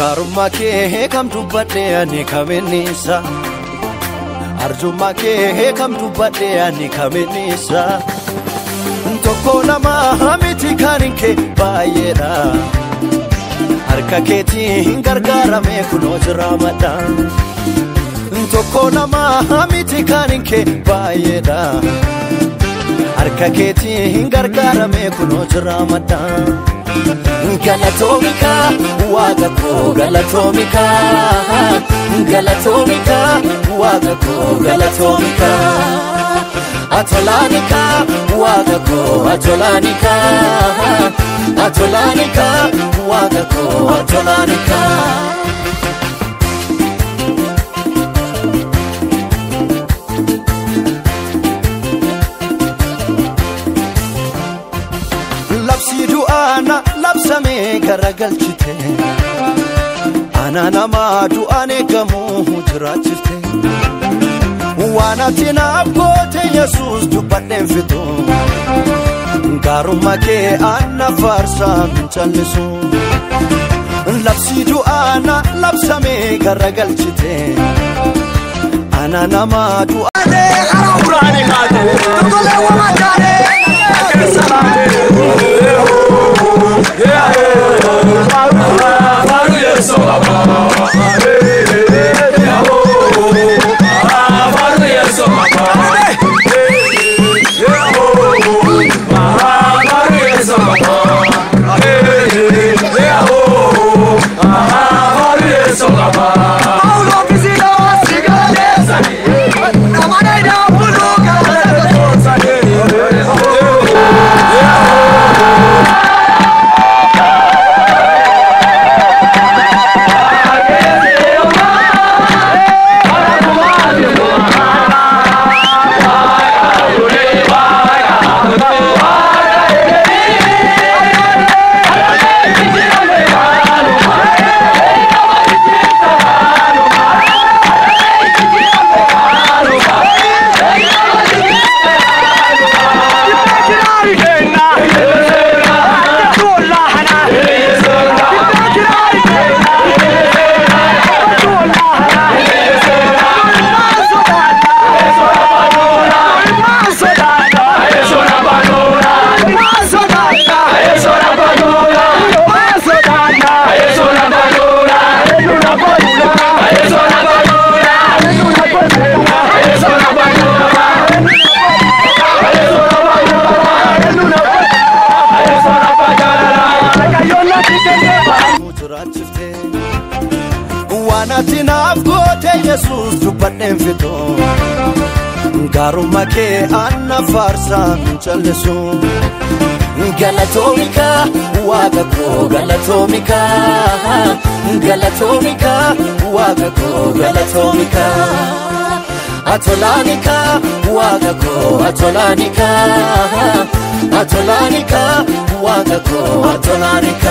gaarummaa kee kam dubbadhee ani kaminnisa arjummaa kee kam dubbadhee ani kaminnisa tokko lama miti kan kee baay'eedha harka keetiin gargaaramee kunoo jira madha tokko lama miti kan kee baay'eedha harka keetiin gargaaramee kunoo jira madha. Galatoomika waaqa koo galatoomika galatoomika waaqa koo galatoomika atolaanika waaqa koo atolaanika atolaanika waaqa koo atolaanika. Labsii du'aana labsamee garagalchite ana namaa du'aan eegamu jiraachifte waan ati naaf goote yesus dubbadheen fixu gaarummaa kee anna faarsaa hin callisu labsii du'aana labsamee garagalchite ana namaa du'aan jiraachifte waan ati naaf goote yesus dubbadheen fixu gaarummaa kee anna faarsaa hin callisu galatoomika waaqa koo galatoomika galatoomika waaqa koo galatoomika atolaanika waaqa koo atolaanika atolaanika waaqa koo atolaanika.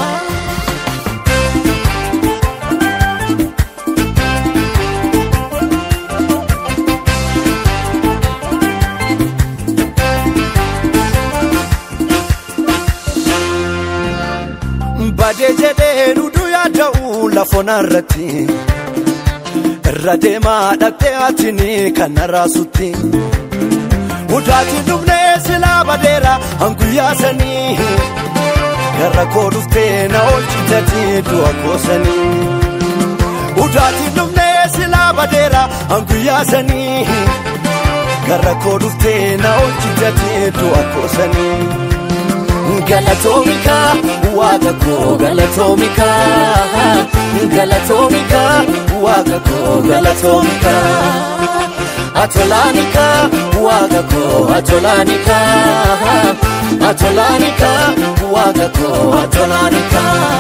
badee jedhee duduu yaada'u lafona irratti irra deemaa dhaqxee atini kan raasutti udaati dhufnee silaa badeera hanguyyaa sanii gara koo dhuftee na oolchitati du'a goosanii udaati dhufnee silaa badeera hanguyyaa sanii gara koo dhuftee na oolchitati du'a goosanii. galatoomika waaqa koo galatoomika galatoomika waaqa koo galatoomika atolaanika waaqa koo atolaanika atolaanika waaqa koo atolaanika.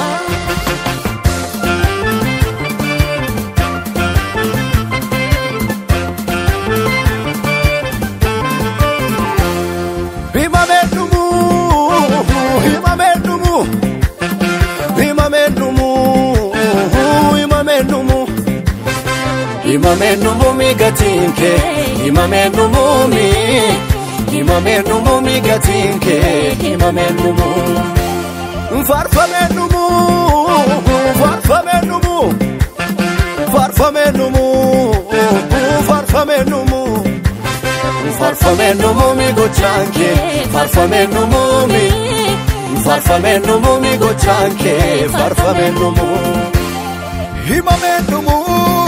Himameen dhumuu himameen dhumuu himameen dhumuu himameen dhumuu himameen dhumuu mi gatiin kee himameen dhumuu mi himameen dhumuu mi gatiin kee himameen dhumuu faarfameen dhumuu faarfamee dhumu faarfamee dhumu faarfamee dhumu faarfamee dhumu mi gochaan kee faarfamee dhumu mi faarfamee dhumu mi gochaan kee faarfamee dhumu. Himamee dhumu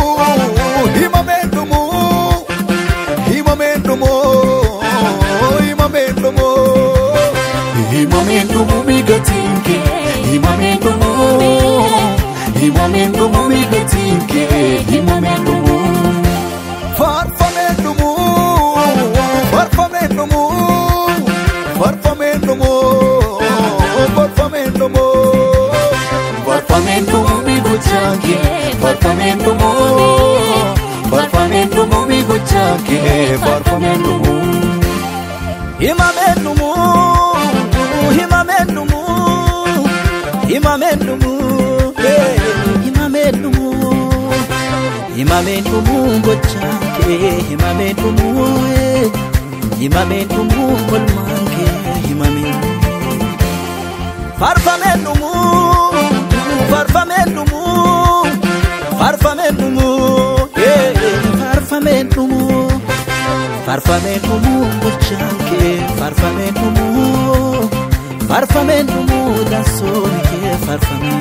himamee dhumu himamee dhumu himamee dhumu himamee dhumu mi gatiin kee himamee dhumu himamee dhumu mi gatiin kee himamee dhumu. Faarfamee dhumu faarfamee dhumu faarfamee dhumu faarfamee dhumu faarfamee dhumu mi gochaan kee faarfamee dhumu faarfamee dhumu mi gochaan kee faarfamee dhumu. Himamee dhumu himamee dhumu himamee dhumu himamee dhumu himamee dhumu gochaan kee himamee dhumu himamee dhumu olmaan kee himamee faarfamee dhumu faarfamee dhumu faarfamee dhumu faarfamee dhumu faarfamee dhumu gochaan kee faarfamee dhumu faarfamee dhumu dansoon kee faarfamee.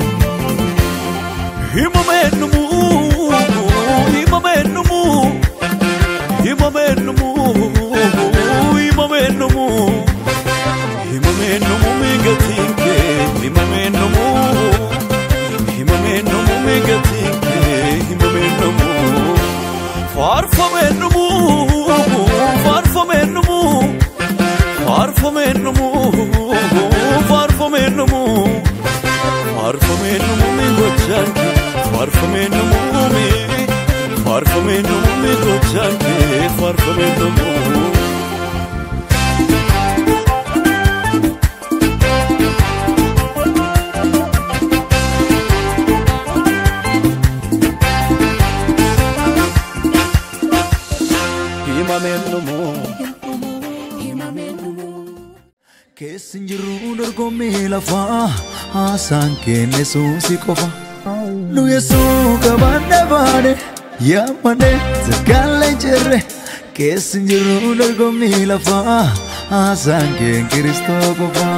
Himamee dhumu himamee dhumu himamee dhumu himamee dhumu himamee dhumu mi gatiin kee himamee dhumu himamee dhumu mi gatiin kee himamee dhumu faarfamee dhumu faarfamee dhumu faarfamee dhumu faarfamee dhumu faarfamee dhumu mi gochaan kee faarfamee dhumu mi faarfamee dhumu mi gochaan kee faarfamee dhumu. Himameen dhumu. Keessi jiru dorgommii lafaa haasaan kenne suusi qofa. Nu yeesuu qabaanne baane yaamane sakkaalee jirre. Keessi jiru dorgommii lafaa haasaan keen kiristoo qofa.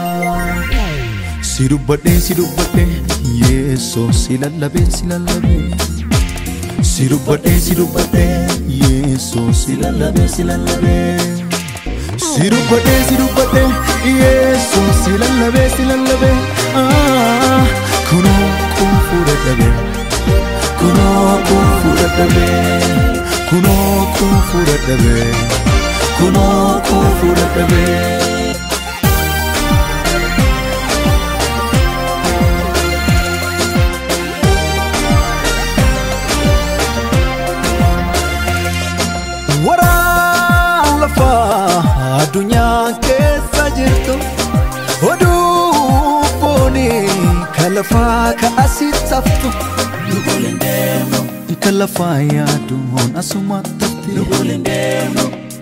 Si dubbadhee si dubbadhee yeesoo si lallabee si lallabee. Si dubbadhee si dubbadhee yeesoo si lallabee si lallabee. Si dubbadhee si dubbadhee yeesoo si lallabee si lallabee. Ah, Kunoo kun fuudha dhabee. Kunoo kun fuudha dhabee. Kunoo kun fuudha dhabee. Kunoo kun fuudha dhabee. Waraan lafaa addunyaa keessa jirtu oduu foonii kan lafaa ka asitti haftu. Kan lafaa yaaduun asuma tafti.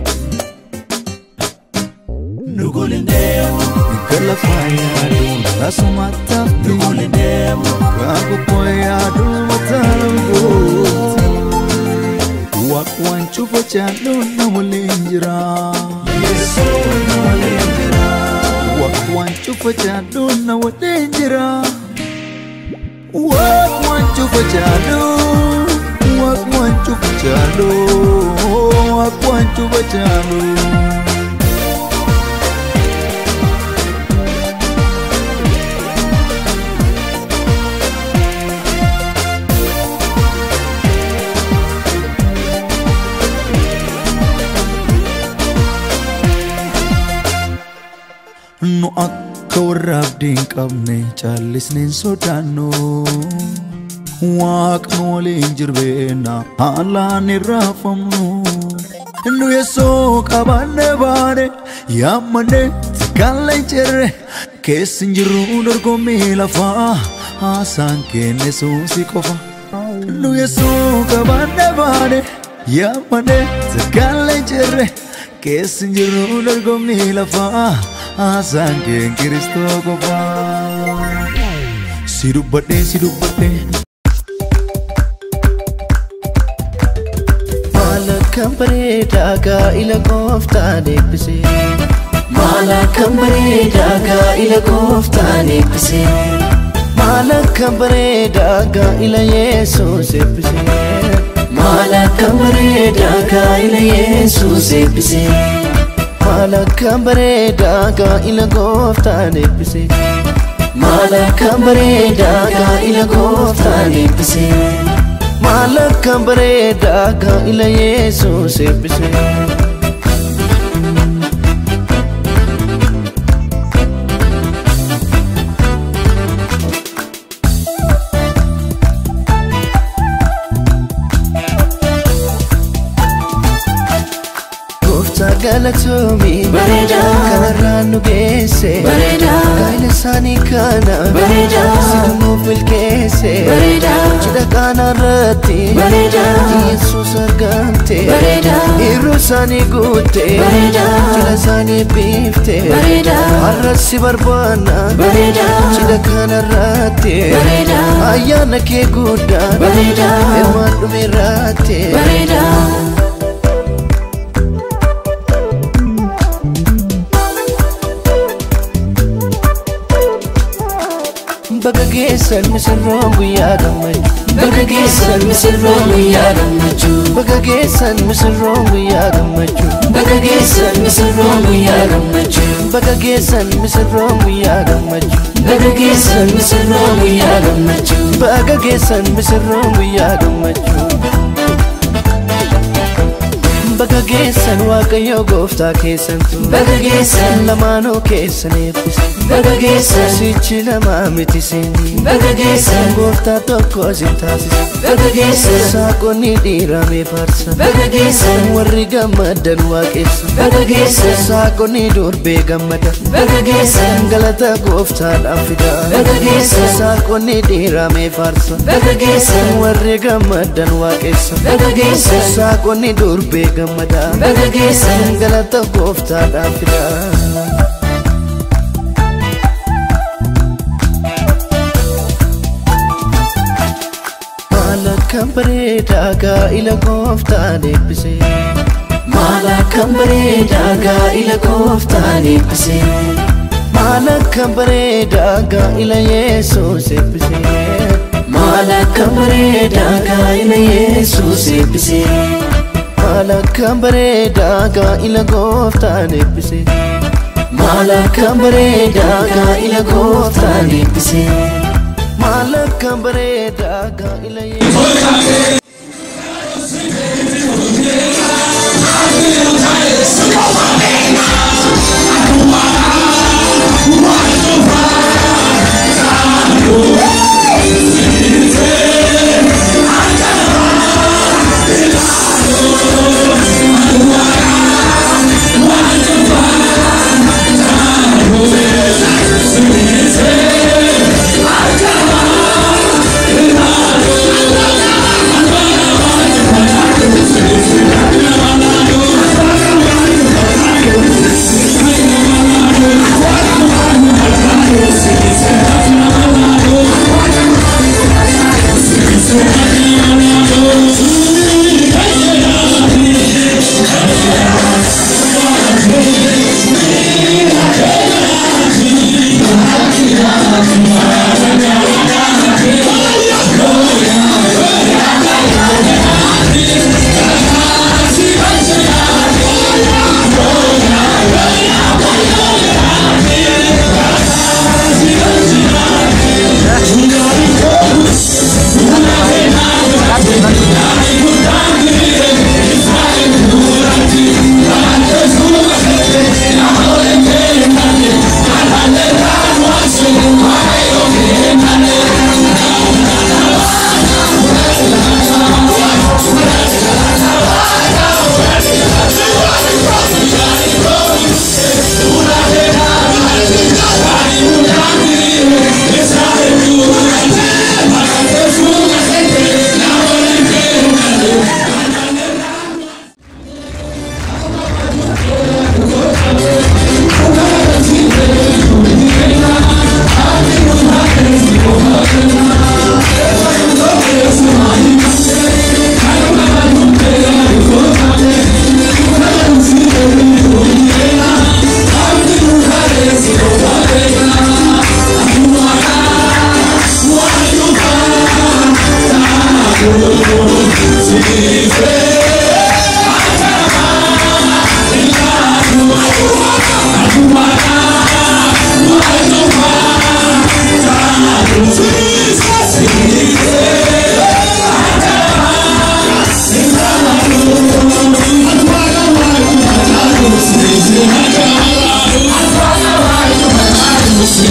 Kan lafaa yaaduun asuma tafti. Kan gubboo yaaduun mataa guutu. Waaq waan cufa jaalluun na waliin jira. Waaq waan cufa jaalluun na waliin jira. Waaq waan cufa jaalluun. Waaq waan cufa jaalluun. Waaq waan cufa jaalluun. Nu akka warra abdii hin qabne caallisneen sodaannu. Waaqni waliin jirbeena haalaan hin raafamnu. Nu yeesoo qabanne baane yaammanne takkaalee hin jirre keessi hin jirru dorgommii lafaa haasaan kenne suusi qofa. Nu yeesoo qabanne baane yaammanne takkaalee hin jirre keessi hin jirru dorgommii lafaa haasaan keen kiristoo qofa. si dubbadhee si dubbadhee Maal akkam bareedaa gaa'ila gooftaan eebbisee Maal akkam bareedaa gaa'ila gooftaan eebbisee Maal akkam bareedaa gaa'ila Yesuus eebbisee Maal akkam bareedaa gaa'ila Yesuus eebbisee Maal akkam bareedaa gaa'ila gooftaan eebbisee Maal akkam bareedaa gaa'ila gooftaan eebbisee Maal akkam bareedaa gaa'ila Yesuus eebbisee Gooftaa galatoomii Bareedaa. kanarraan nu geesse Bareedaa. gaa'ila isaanii kana Bareedaa. sidumuuf milkeesse Bareedaa. cidha qaanaarratti Bareedaa. Yesuus argamte Bareedaa. hirruu isaanii guutte Bareedaa. cidha isaanii biifte Bareedaa. har'as si barbaanna Bareedaa. cidha kanarratti Bareedaa. ayyaana kee guddaan Bareedaa. hirmaan dhumeerratti Bareedaa. Baga geessan misirroon guyyaa gammachuu Bakka keessan misirroon guyyaa gammachuu. Baga geessan misirroon guyyaa gammachuu Bakka keessan misirroon guyyaa gammachuu. Baga geessan misirroon guyyaa gammachuu Bakka keessan misirroon guyyaa gammachuu. Baga geessan misirroon guyyaa gammachuu Baga geessan waaqayyo gooftaa keessantu Bakka keessan lamaanuu keessan eebbise bakka keessan Sichi lamaa miti seeni bakka keessan Gooftaa tokko sin taasise bakka keessan Saaqonni dhiiramee faarsa bakka keessan Warri gammadan waaqessa bakka keessan Saaqonni durbee gammada bakka keessan galata gooftaadhaan fida Bakka keessan. Saaqonni dhiiramee faarsa bakka keessan Warri gammadan waaqessa bakka keessan Saaqonni durbee gammada bakka keessan galata gooftaadhaan fida Maal akkam bareedaa gaa'ila gooftaan eebbisee maal akkam bareedaa gaa'ila gooftaan eebbisee Maal akkam bareedaa gaa'ila Yesuus eebbisee maal akkam bareedaa gaa'ila Yesuus eebbisee Maal akkam bareedaa gaa'ila gooftaan eebbisee maal akkam bareedaa gaa'ila gooftaan eebbisee Maal akkam bareedaa gaa'ila Yesuus Thank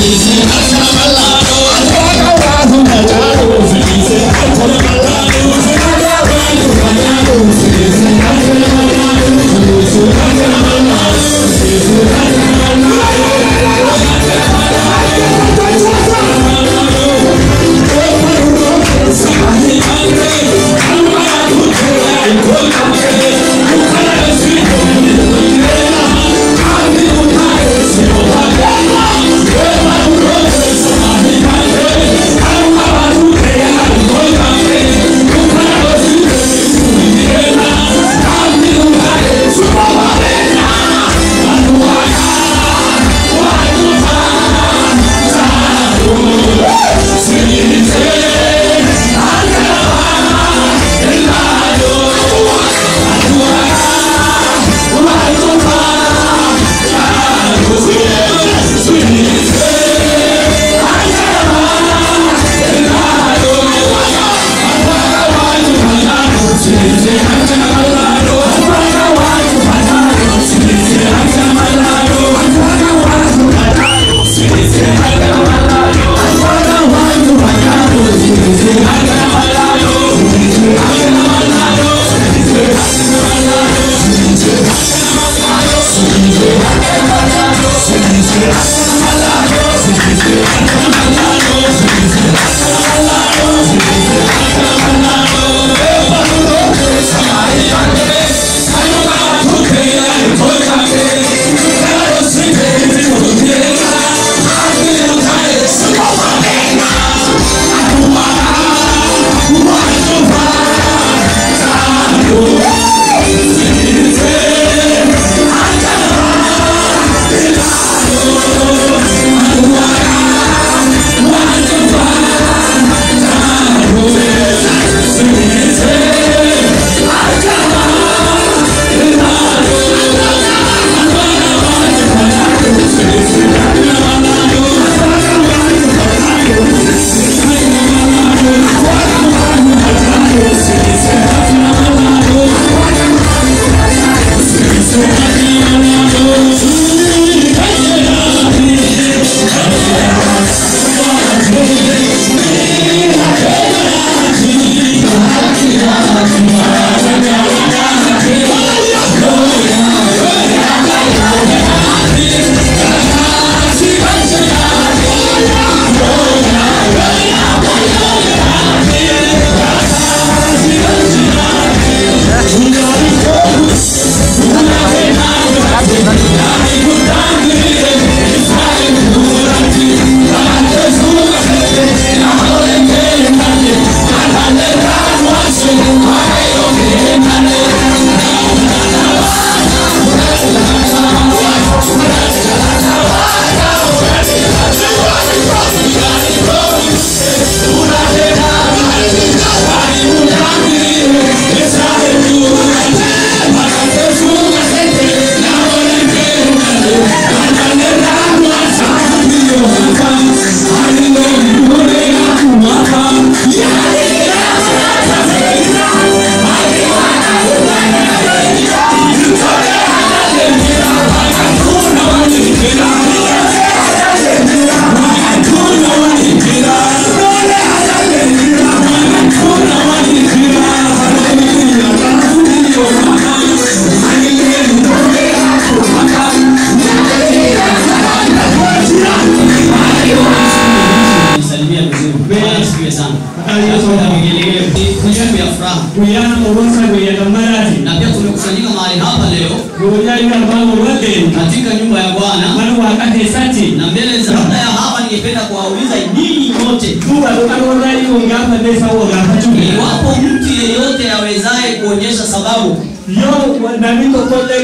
Nisalimia vizuri. Bwana asifiwe sana. Hakuna vigelegele. Ni siku ya furaha. guyaan ogonsa guyyaa maraati Na pia tumekusanyika mahali hapa leo guyyaa yoo abbaan wageen katika nyumba ya Bwana mana waaqa keessatti na mbele za kabla ya hapa ningependa kuwauliza ninyi nyote duuba dhuqaroorraa dhiyoon gaafadhe isa woo gaafachuu iwapo mtu yeyote awezaye kuonyesha sababu yoo namni tokkollee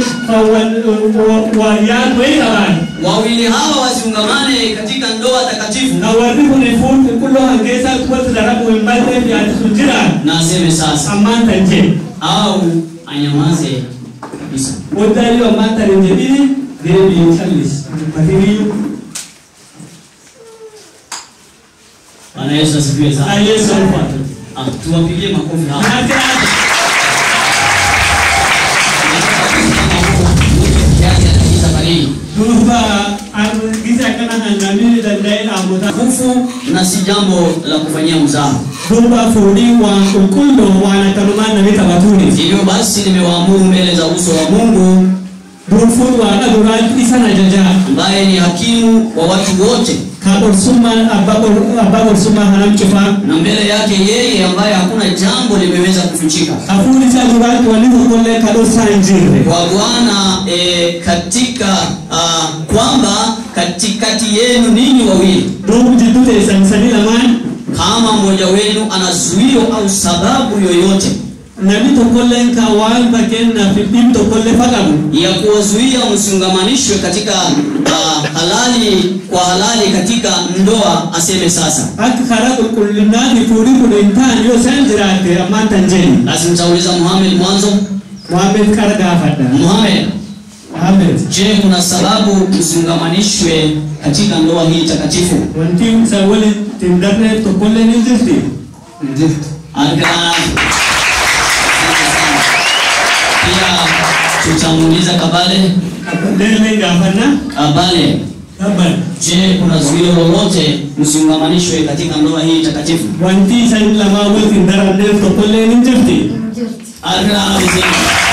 waa yaadu wayii qabaan wawili hawa wasiungamane katika ndoa takatifu na warri kun fuul qulqulloo hangeessaa watti darabu hin balleef yaadu sun jiraan na aseme sasa ammaan tan jee au anyamaze kabisa. waddaa yoo ammaan tan hin jedhini deebiin callis batiriyyuu Bwana Yesu asifiwe sana. Yesu alfuatu Ah, tuwapigie makofi hapa. ati ati Kiasi ya safari hii. duuba gisa akkana kan namni danda'e utukufu na si jambo la kufanyia mzaha. duuba fuudhii waan qulqulluu waan akkanumaan namni taphatuuni Hivyo basi nimewaamuru mbele za uso wa Mungu durfuun waaqa duraatti isan ajajaa ambaye ni hakimu wa watu wote, ka qorsummaan abbaa qor- abbaa qorsummaa kanam cufaa na mbele yake yeye ambaye hakuna jambo limeweza kufichika. hafuun isaa duraatti wanni tokkollee ka dhoksaa hin jirre Kwa Bwana e, katika uh, kwamba katikati yenu ninyi wawili duubu jidduu teessan isanii lamaan kama mmoja wenu ana zuio au sababu yoyote namni tokkolleen ka waan fakkeenyaaf dhibbi tokkollee faqabu ya kuwazuia msiungamanishwe katika uh, halali kwa halali katika ndoa, aseme sasa. akka karaa qulqullinaati fuudhii kun hin taane yoo isaan jiraatte ammaan tan jedhi Basi nitauliza Muhammad mwanzo. Muhammed qara gaafadha Muhammad, Muhammed je, kuna sababu msiungamanishwe katika ndoa hii takatifu? wanti isa walitti hin darneef tokkollee ni jirti Argaa. Pia tutamuuliza Kabale. leellee gaafanna Kabale, dabban je, kuna zuio lolote msiungamanishwe katika ndoa hii takatifu? wanti isan lamaa walitti hin daranneef tokkollee ni jirti Argaa vizuri.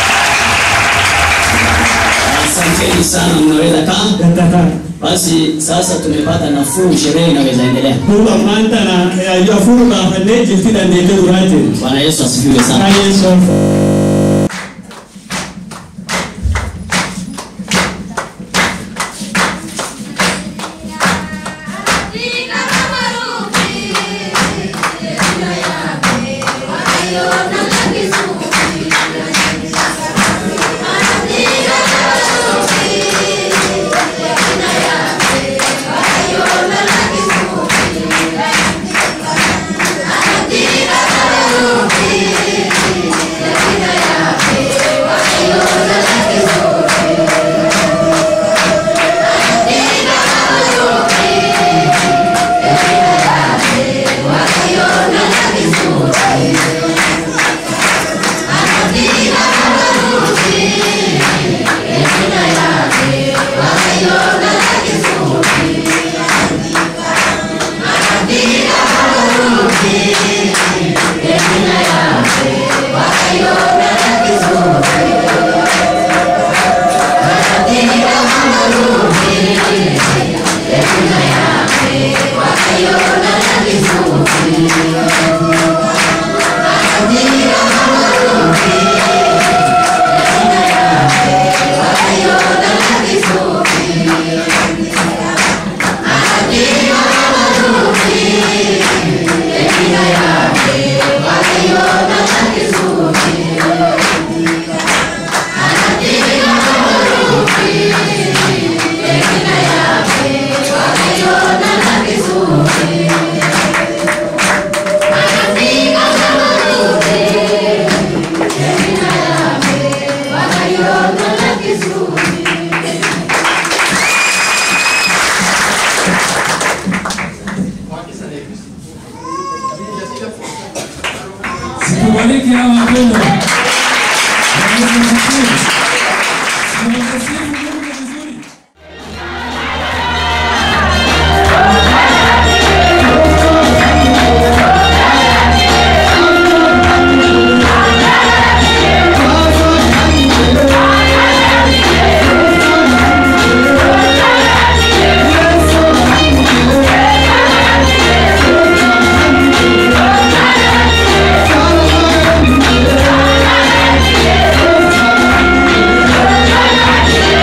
Asanteni sana, mnaweza kaa. gattataa Basi sasa tumepata nafuu, sherehe inaweza endelea. duuba ammaan tana yaayyu afur baafannee jirti dandeete duraate Bwana Yesu asifiwe sana. baay'ee soorfa Sikubaliki hawa wapendwa. Bwana Yesu asifiwe. Tunamsifu Mungu vizuri. Thank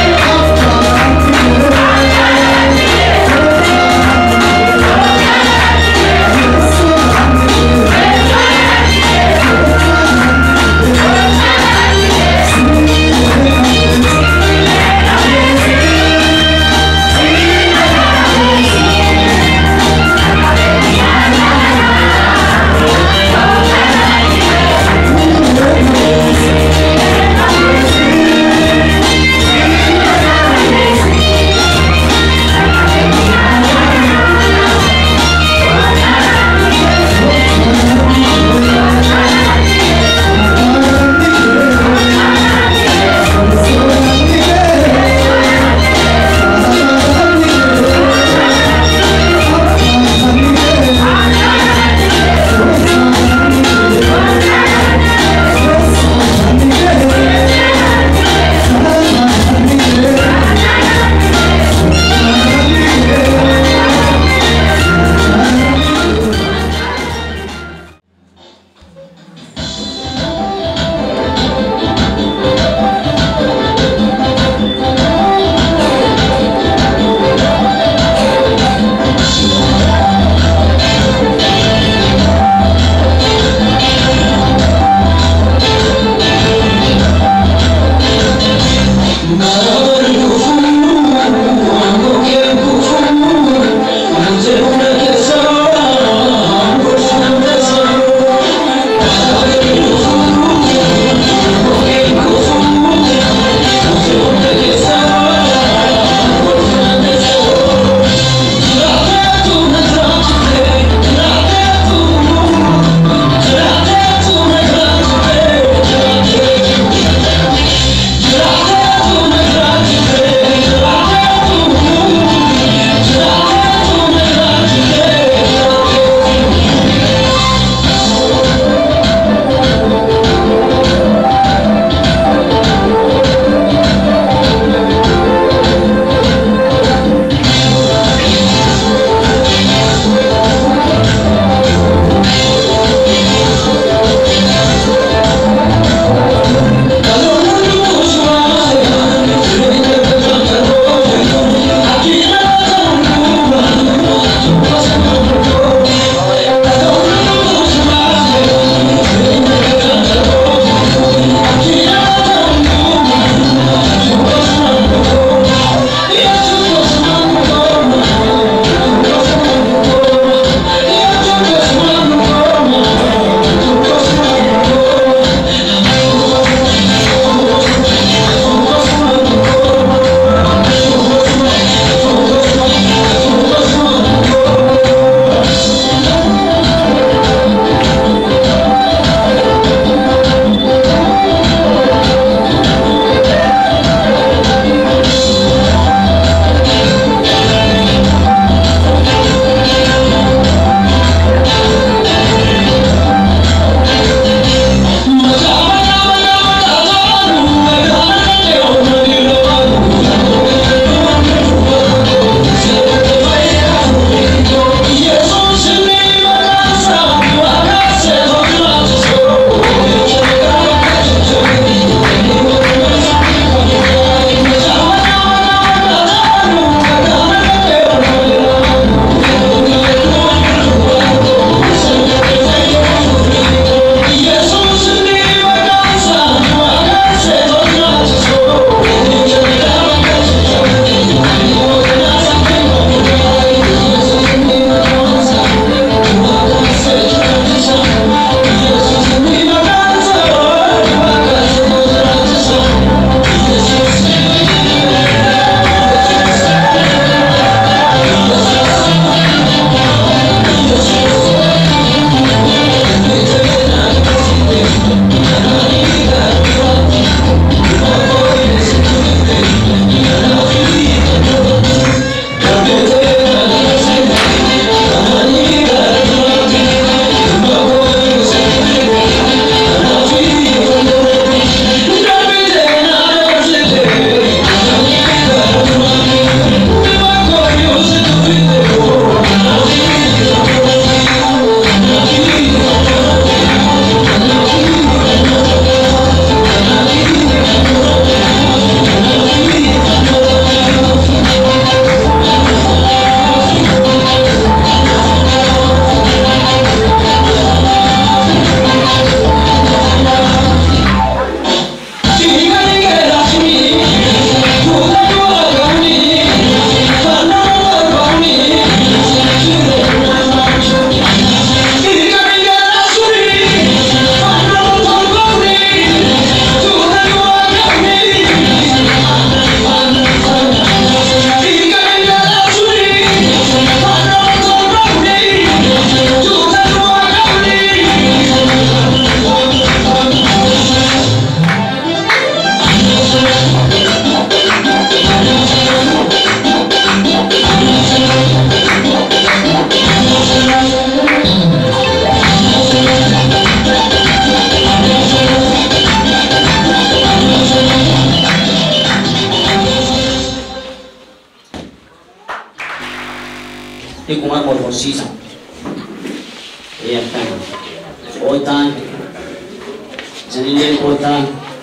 horsiisa ee akkana qootaan isanillee qootaan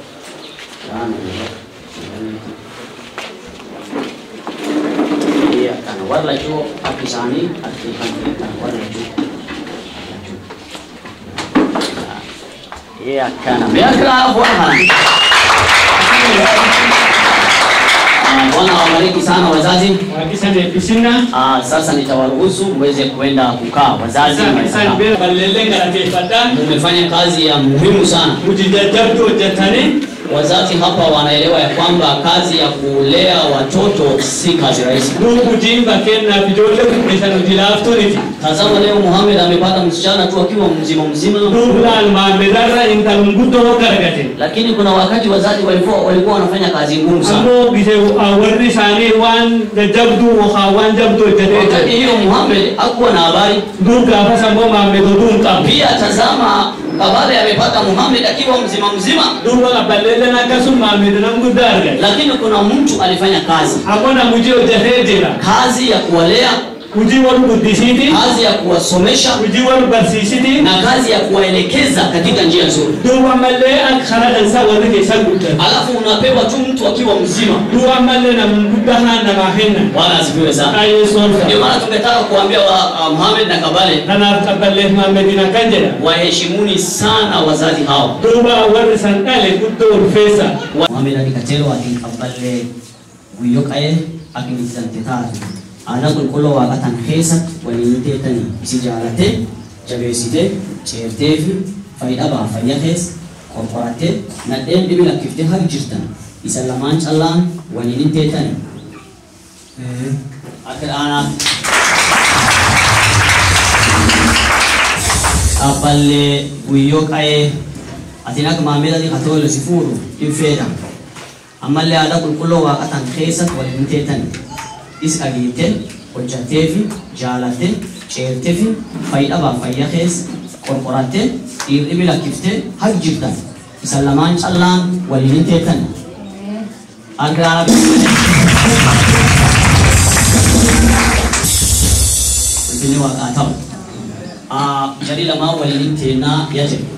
ee akkana warra lachuu akka isaanii akka kan beekan warra lachuu ee akkana beekaa bwana Bwana awabariki sana wazazi. Hakisa nipisina. Ah, sasa nitawaruhusu mweze kwenda kukaa wazazi. Isa bira balele galateeffadha. Mmefanya kazi ya muhimu sana. Mujijajabdu hojjetanii Wazazi hapa wanaelewa ya kwamba kazi ya kulea watoto si kazi rahisi. nuukutiin bakkeennaaf ijoollee guddisan hojii laaftuuniti. Tazama leo Muhammad amepata msichana tu akiwa mzima mzima, Duublaan maammedarra intalum guddoo gargate. lakini kuna wakati wazazi walikuwa walikuwa wanafanya kazi ngumu sana. Ammoo bise warri isaanii waan jajjabduu yookaan waan jabduu Wakati hojjetee hiyo Muhammad hakuwa na habari. duub gaafas ammoo maammedotuu hin qabu. Pia tazama Kabale amepata Muhammad akiwa mzima mzima, Duuba qabballeedhaan akkasuma maammedanam guddaa argate. lakini kuna mtu alifanya kazi Ammoo nam hojii hojjetee jira. kazi ya kuwalea, Hojii wal guddisiiti. kazi ya kuwasomesha Hojii wal barsiisiti. na kazi ya kuwaelekeza katika njia nzuri. Duuba ammallee akka karaa dhansaa warri keessaa guddan. Alafu unapewa tu mtu akiwa mzima. Duuba ammallee nam guddaa haa namaa kenna. Bwana asifiwe sana. Ayeessoon Ndio maana tungetaka kuambia wa uh, Muhammad na Kabale Kanaaf qabballeef maammediin akkan jedha. waheshimuni sana wazazi hao. Duuba warri san dhale guddoo ulfeessa. Muhammad akikatelo akikaballe guyyo qa'ee akinitti taatu. Aanaa qulqulluu waaqatan keessa waliin teetanii isi jaalattee jabeessitee ceertee fi fayyadhabaa fayya keessa qorqorattee nadheen dhibi lakkiftee har jirtan isa lamaan callaan waliin teetanii. Akka dhaanaaf Abballee guyyoo qa'ee atiin akka maamilatti katoola si fuudhu hin feedha. Ammallee haala qulqulluu waaqatan keessatti waliin teetan is dhageettee hojjattee fi jaalattee ceertee fi fayyadhabaa fayya keessa qorqorattee dhiirri lakkiftee hagi jirtan isa lamaan callaan waliin teetan. Agraa Ulfinni waaqaa ta'u. Ah, Jadi lamaa waliin teennaa yaa jedhu.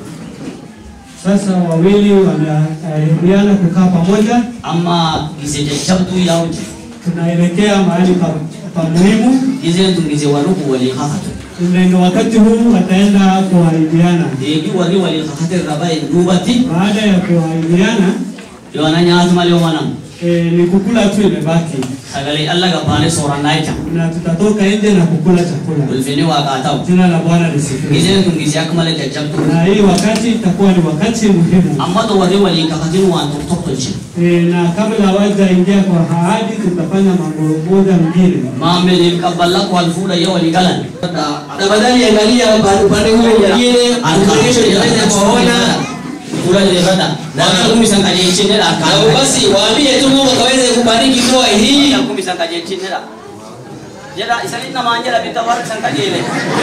Sasa wawili wanaahidiana kukaa pamoja, Amma gize jajjabduu yaa hojjetu. tunaelekea mahali pa, pa muhimu. Gizeen tun gize warruku walii kakatu. Ndio wakati huu wataenda kuahidiana. Deebii warri walii kakate irra ba'e duubatti Baada ya kuahidiana yoona nyaatu malee oomanan e, ni kukula tu imebaki, sagalee alla gabbaanee soorannaa jecha. na tutatoka nje na kukula chakula. Ulfinni waaqaa ta'u. Jina la Bwana lisifiwe. Gizeen tun gizee akka malee jajjabduu. Na hii wakati itakuwa ni wakati muhimu. Amma to warri walii kakatin waan tokko tokko tolche. E, na kabla hawajaingia kwa ahadi tutafanya mambo moja mbili. Maamiliif qabballaa wal fuudha yoo walii galan. Tafadhali angalia upande upande huu mwingine, congregation inaweza kuwaona Fuula jirrata. Waan kumi san qajeelchinedha na akkaan. basi waambie tu Mungu akaweze kubariki ndoa hii. Waan kumi san qajeelchinedha. Jedha isaanii namaan jedha bitta warri san qajeele.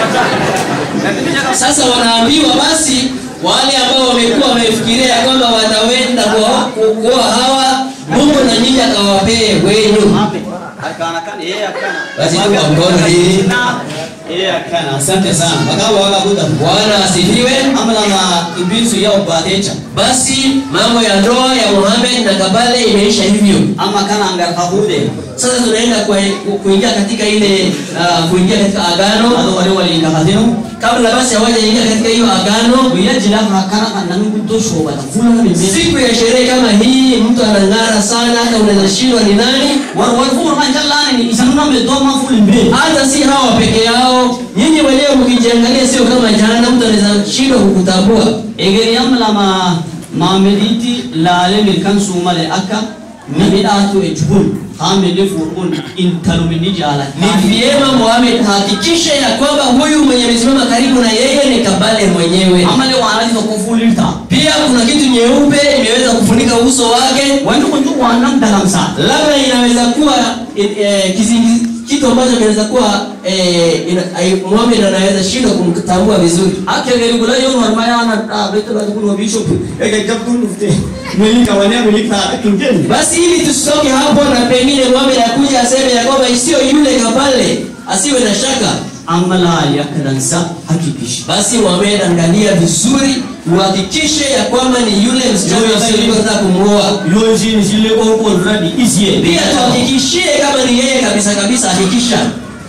Namni jedha Sasa wanaambiwa basi wale ambao wamekuwa wamefikiria ya kwamba watawenda kuoa kuoa hawa, Mungu na nyinyi akawapee wenyu. Mape. Akana kan yeye akana. Basi tu kwa mkono hii. Yeye akana. Asante sana. Bakaba wakabuda. Bwana asifiwe. Amala ma ibisu ya ubatecha. Basi mambo ya ndoa ya Muhammad na Kabale imeisha hivyo. Ama kana angar kahude. Sasa tunaenda kwa- ku- kuingia katika ile uh, kuingia katika agano. Ado wale wali ngakatino. Kabla basi hawajaingia katika hiyo agano, Kuya jila kana kan nanu kutosho bata. Fula na mimi. siku ya sherehe kama hii, mtu anang'ara sana, hata unaweza shindwa ni nani. War war fulu man jallani ni isanuna me doma fulu mbe. Hata si hawa peke yao, nyinyi wenyewe mkijiangalia, sio kama jana, mtu anaweza shindwa kukutambua. Egeri amala ma maamediti laale milkan sumale akka namidhaatu ejhun haamili fuudhuun intalumini jaalata. Ni vyema Muhammad hakikishe ya kwamba huyu mwenye amesimama karibu na yeye ni Kabale mwenyewe. Amale waanati tokko fuulirta. Pia kuna kitu nyeupe imeweza kufunika uso wake, Wanti kun tu waanam dalamsa. labda inaweza kuwa eh, eh, kizingi kitu ambacho kinaweza kuwa eh, ina- ai- Muhammad anaweza shindwa kumtambua vizuri. Akka egeri gula yoo normaya ana dhaabete bati kun wa bishop. Ege jabduun dhufte. Milika wania milika kinjeni. Basi ili tusitoke hapo na pengine Muhammad akuja aseme ya kwamba sio yule Kabale, asiwe na shaka. amma laali akka dansa hakikisha basi Mohamed angalia vizuri uhakikishe ya kwamba ni yule msichana ambaye ulipotaka kumuoa yoo isiin isillee qoonqoon duratti isiyee pia tuhakikishie kama ni yeye kabisa kabisa hakikisha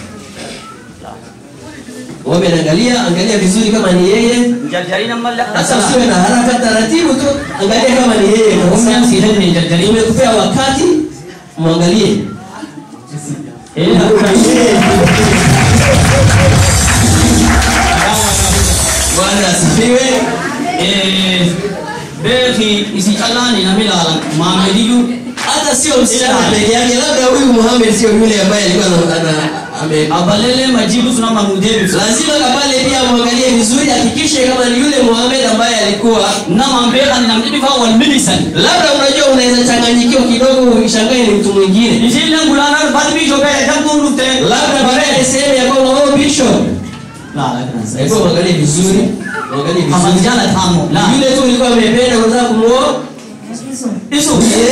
Mohamed angalia angalia vizuri kama ni yeye jarjarin ammallee sasa usiwe na haraka taratibu tu angalia kama ni yeye Oromiyaan kabisa si henne jarjarin nimekupea wakati mwangalie bwana asifiwe beeki isi callaani nami laalan maamediyyuu hata sio msichana peke yake labda huyu Muhammad sio yule ambaye alikuwa ana- ana- ame abalele majibu suna manudeebisu lazima kapale pia mwangalie vizuri hakikishe kama ni yule Muhammad ambaye alikuwa naman beekani namni dhibaa wal milisan labda unajua unaweza changanyikiwa kidogo ushangae ni mtu mwingine isiillee gulaanar bad biisho bee dabduun dhufte labda baadaye sehemu ya kwamba oh bishop laala kanasa hebu mwangalie vizuri mwangalie vizuri kamajala tamo la yule tu ulikuwa amependa unataka kumuoa isu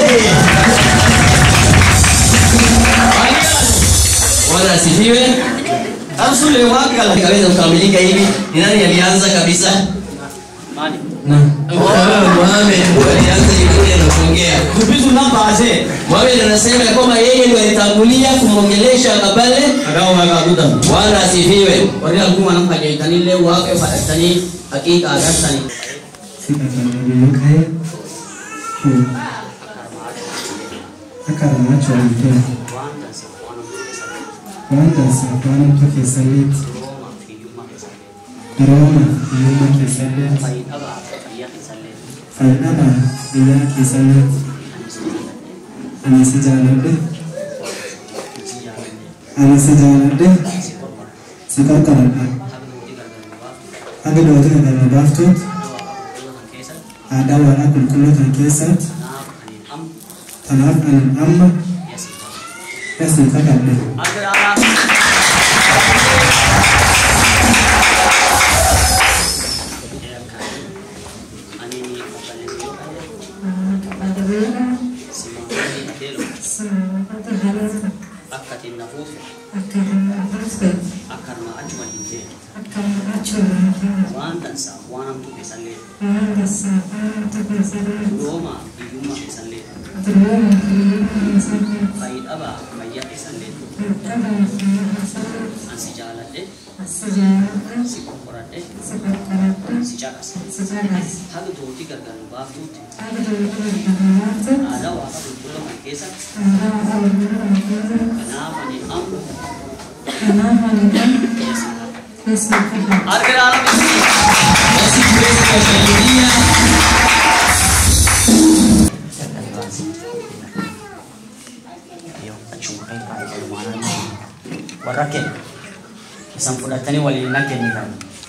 Bwana asifiwe asule wakala kaweza kukamilika hivi ni nani alianza kabisa mani Muhammad ndio alianza ile na kuongea dubisu nambaase Muhammad anasema ya kwamba yeye ndiye alitangulia kumwongelesha kabale agawo agagudan Bwana asifiwe warri alguma nam kajeeltanillee waaqa fadhattanii haqiiqa agartanii akaramaachwalite waantansa waanamtu keessalleet rooma hiyyumma keessalleet fayyadama biyyaa keessalleet ani si jaaladhe ani si jaaladhe si qarqaradha haga dhootota galma baaftuut haadhaa waaqaa qulqullootan keessatti tanaaf ani amma yasin kakadhe akkatiin nafuuf akkanuma achuma hin waan dansaa waan hamtuu keessallee rooma hiyyummaa keessallee fayyidhabaa fayyaa keessallee ansi jaaladhe si qoqqoradhe si caqase haga tootii gargar nu baaftuutti aadaa waaqa qulqulloo kan keessatti kanaaf ani amma arga dhaala miti basi tuweze kushangilia warra kee isan fudhatanii waliin na kennitan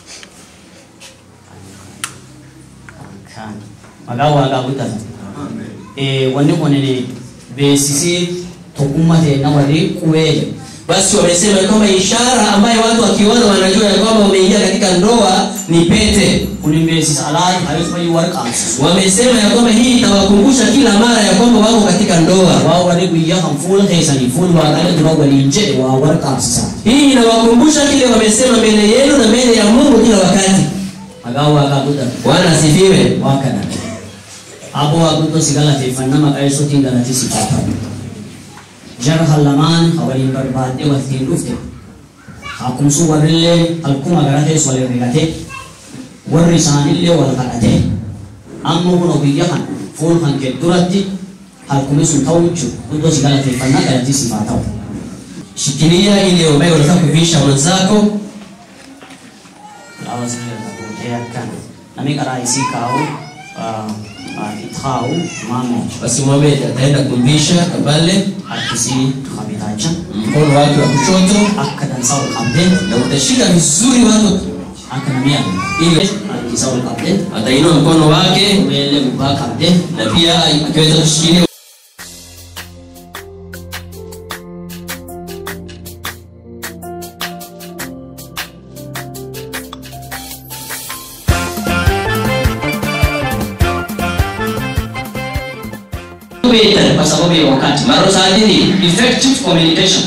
kan maqaa waaqaa guddan wanni kunin beeksisee tokkummaa ta'e nama quwee basi wamesema ya kwamba ishara ambayo watu wakiona wanajua ya kwamba wameingia katika ndoa ni pete kunin beeksisa alaati hayos fayyii warqaamsisu wamesema ya kwamba hii itawakumbusha kila mara ya kwamba wako katika ndoa waa warri guyyaa kan fuula keessanii fuul waaqalee dura waliin jedhe waa warqaamsisa hii inawakumbusha kile wamesema mbele yenu na mbele ya mungu kila wakati maqaa waaqaa guddan bwana asifiwe waa kana aboo waa guddoo si galateeffanna maqaa yesuutiin galatii si faafame jara kan lamaan ha waliin barbaadde waltiin dhufte hakkumsuu warrillee halkuma garatees wal herregate warri isaanillee wal kadhate amma kun ogiyya kan fuul kan kee duratti halkumi sun ta'u jechuudha guddoo si galateeffannaa galatii siif haa ta'u. shikilia ile ambayo unataka kuvisha mwenzako Lawa zile za kuongea kana. Nami karaa isii kaa'u itti kaa'u maamo basi Mohamed ataenda kumvisha kabale harkisii kabitaacha mkono wake wa kushoto akka dansaa ol qabdee na utashika vizuri watu akka namii ili harkisaa ol qabdee atainua mkono wake qubeellee gubbaa qabdee na pia akiweza kushikilia Kubeta kwa sababu ya wakati. mara saa hii Effective communication.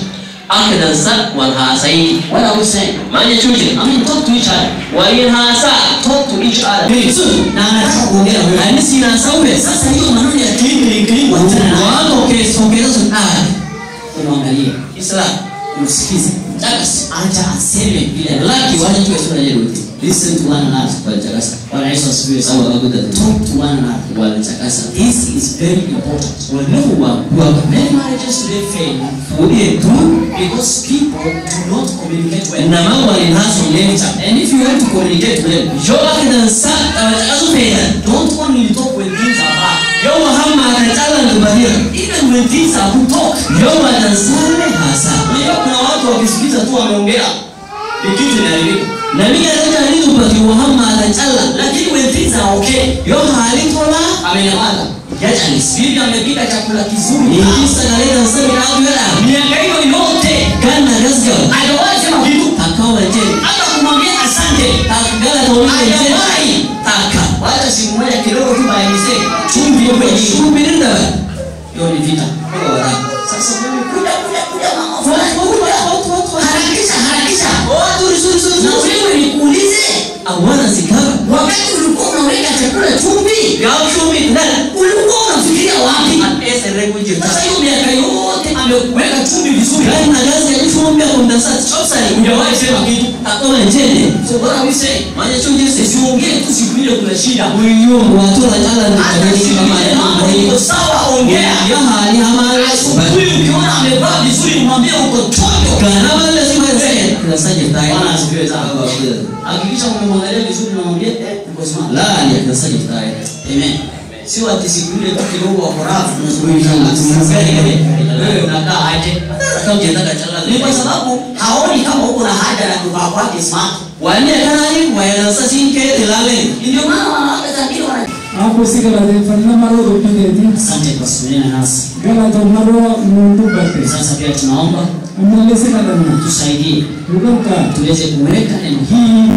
akka dansa wal haasayii What are we saying? maal jechuu jira I mean, talk to each other. waliin haasaa Talk to each other. Hey, so, Na anataka kuongea wewe. ani sinasaume Sasa hiyo maneno ya clean clean clean wachana nayo. wako kesongeza sunaa Umwangalie. islam Umsikize. takasi Acha aseme vile laki wacha tuwe sura jeruti Listen to one another. walitakasa Bwana Yesu asifiwe sawa sana. wakuta Talk to one another. walitakasa This is very important. walehu wa kuwa Many marriages today fail ulie tu because people do not communicate well. na mambo walinaso leta And if you want to communicate well, yo akidansa walitakasa pera don't only talk when things are bad. yo mahama akatala ndubadira Even when things are good, talk. yo wadansale hasa Unajua kuna watu wakisikiza tu wameongea ni kitu inaharibika. na mimi akaja nilipati wahama akatala Lakini when things are okay, yo halitola amenyamaza. yachanis Bibi amepika chakula kizuri. nikisa kaleta nseme kaagwela Miaka hiyo yote kana gasga hajawahi sema kitu. akawa tena Hata kumwambia asante. akagala kaulile Hajawahi. taka Wacha siku moja kidogo tu bayanise. Chumvi hiyo kwenye chumvi. kubirinda Hiyo ni vita. kwa waraka Sasa wewe kuja kuja kuja mama. Fulani kuja. Harakisha harakisha. oh zuri zuri zuri Na wewe nikuulize. awana sikara Wakati ulikuwa unaweka chakula chumvi, gao shumi ndala ulikuwa unafikiria wapi? ese rekuje Sasa hiyo miaka yote ameweka chumvi vizuri. kana gazi ya shumi ya kundasa chopsari Hujawahi sema kitu. akoma njene So what are we saying? manya chuje se Usiongee tu siku ile kuna shida. uyo watu la jala ni Hata kadeni siku kama ile ya mambo mambo iko sawa, ongea. ya hali hamara Asubuhi ukiona amevaa vizuri, mwambie uko chonjo. kana wale si wazee kuna saje tai Bwana asifiwe sana. Hakikisha umemwangalia vizuri na mwambie eh, uko smart. la ni kuna saje tai Amen. Sio ati siku ile tu kidogo wako rafu unazungumza na mtu gani gani. Wewe unakaa aje? kama unataka chala Ni kwa sababu haoni kama uko na haja ya kuvaa kwake smart. wani kana ni wayanasa sinke tilale Ndio maana wanawake zingine wana Hapo si galateeffannaa maroo dubbideeti. Asante kwa kusimamia nasi. Galatoon maroo nuu dubbate. Sasa pia tunaomba Ammallee si kadhanna. tusaidie Luqabkaa. tuweze kuweka neno hili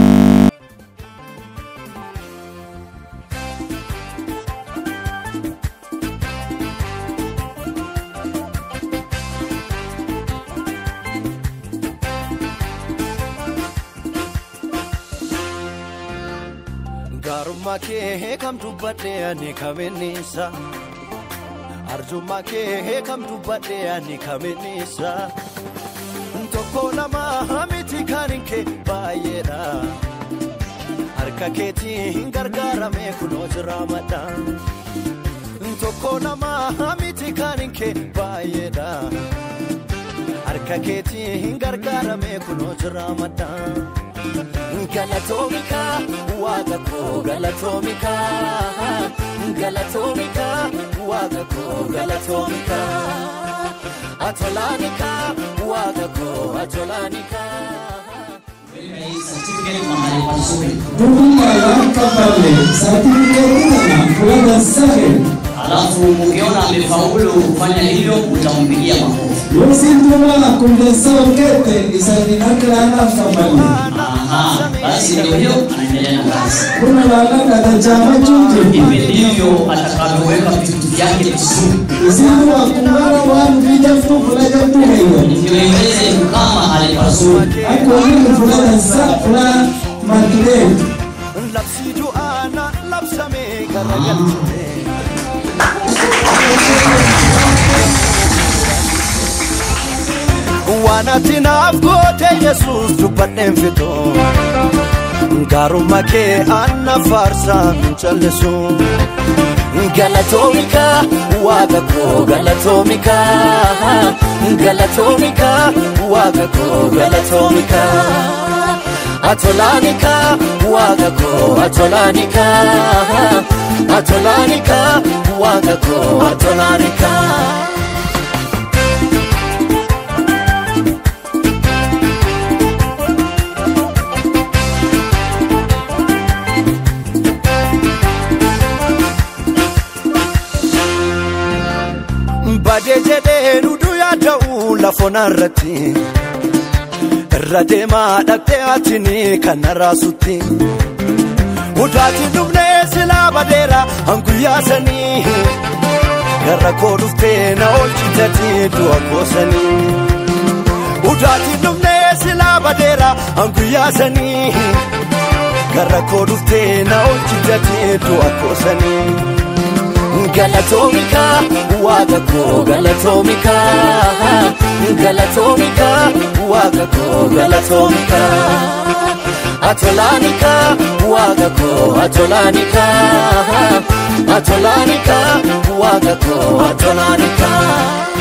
gaarummaa kee kam dubbadhe ani kaminnisa arjummaa kee kam dubbadhe ani kaminnisa tokko lama miti kanin kee baay'eedha harka keetiin gargaarame kunoo jira madha tokko lama miti kanin kee baay'eedha harka keetiin gargaarame kunoo jira madha. Galatoomika waaqa koo galatoomika galatoomika waaqa koo galatoomika atolaanika waaqa koo atolaanika. certificate mahali pazuri. Dhugummaadhaan qabbanne saartifikeetii kana fudhatan safe. Alafu ukiona amefaulu kufanya hivyo utampigia makofi. Yoo siintumaa kumdeessa olkeette isaaniin harka laanaaf qabbanne. Aha, basi ndio hiyo anaendelea na kazi. Kuna laanaa katachaamachuun jirti. Hivi ndivyo atakavyoweka vitu vyake vizuri Isiintumaa kumara waan fiijaftuu fudhajabtuu heeyyan. ndio iweze kukaa mahali pazuri. Akka waliin fudhatan sa fudhaa martilee. Labsii du'aana labsamee garagalchite. Waan ati naaf goote Yesuus dubbadheen fixu. Gaarummaa kee anna faarsaa hin callisu. Galatoomika waaqa koo galatoomika. Galatoomika waaqa koo galatoomika. Atolaanika waaqa koo atolaanika. Atolaanika waaqa koo atolaanika. Badee jedhee duduu yaada'u lafoonaa irratti. Irra deemaa dhaqxee atini kan raasutti. Udaati dhufnee silaa badeera hanguyyaa sanii. Gara koo dhuftee na oolchitati du'a goosanii. udaatiin dhumnee silaa badeera hanguyyaa sanii garra koo dhuftee na hojjitatee du'a koosanii. Galatoomika waaqa koo galatoomika galatoomika waaqa koo galatoomika atolaanika waaqa koo atolaanika atolaanika waaqa koo atolaanika.